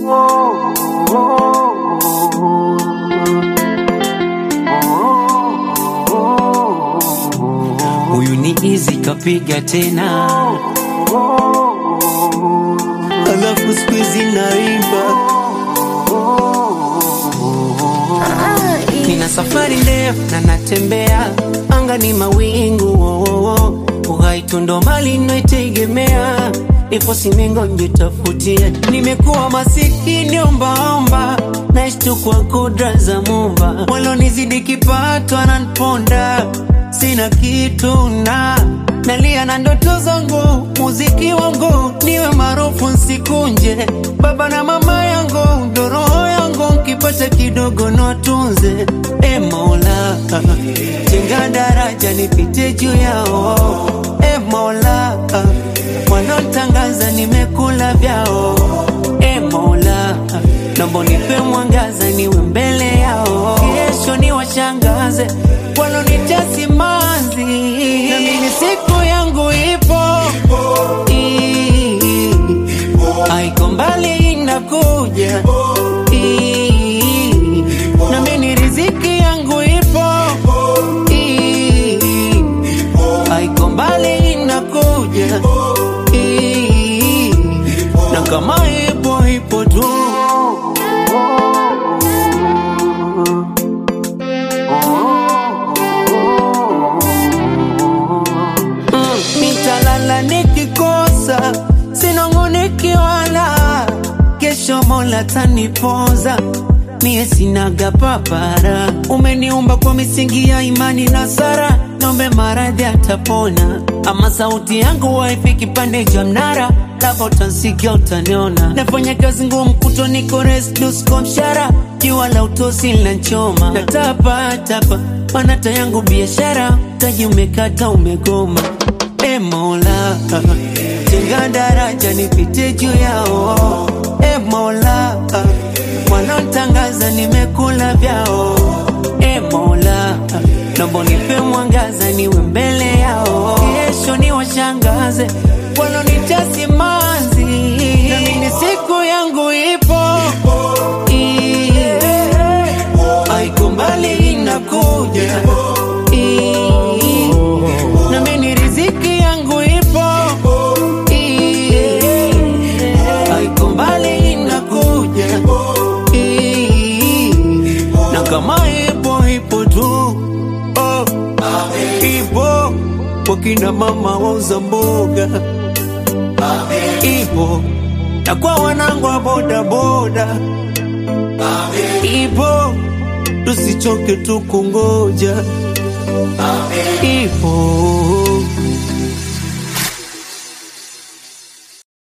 Huyu ni Easy kapiga tena, alafu siku hizi naimba. Nina safari ndefu na natembea, anga ni mawingu oh, oh, oh. Uhai tu ndo mali naitegemea, ipo simengo njitafutie. Nimekuwa masikini ombaomba, naishi tu kwa kudra za Muumba. Walonizidi kipato ananiponda, sina kitu na nalia na ndoto zangu, muziki wangu niwe maarufu nsikunje. Baba na mama yangu ndo roho yangu, nkipata kidogo niwatunze. E Mola, jenga daraja nipite juu yao. E Mola, wanaotangaza nimekula vyao. E Mola, naomba nipe mwangaza niwe mbele yao, kesho ni washangaze walonitia simanzi, na mimi siku yangu ipo, Ii, haiko mbali inakuja, Ii, na mimi riziki yangu ipo, Ii, haiko mbali inakuja, Ii, na kama ipo ipo tu. Mm, nitalala nikikosa, sinong'oneki wala, kesho Mola tanipoza. Mie sinaga papara, umeniumba kwa misingi ya imani na sara, nombe maradhi atapona, ama sauti yangu waifiki pande cha mnara lava utansikia utaniona, nafanya kazi ngumu kuto niko resdusko mshara, jua la utosi linachoma, natapa tapa manata yangu biashara, taji umekata umegoma. E Mola, jenga daraja nipite juu yao. E Mola, wanaotangaza nimekula vyao. E Mola, naomba nipe mwangaza niwe mbele yao, kesho ni washangaze walonitia simanzi, na mimi siku yangu ipo, Ii, haiko mbali inakuja, Ii, na mimi riziki yangu ipo, Ii, haiko mbali inakuja, Ii, na kama ipo ipo tu oh, ipo kwa kina mama wauza mboga ipo na kwa wanangu wa bodaboda ipo tusichoke tu kungoja ipo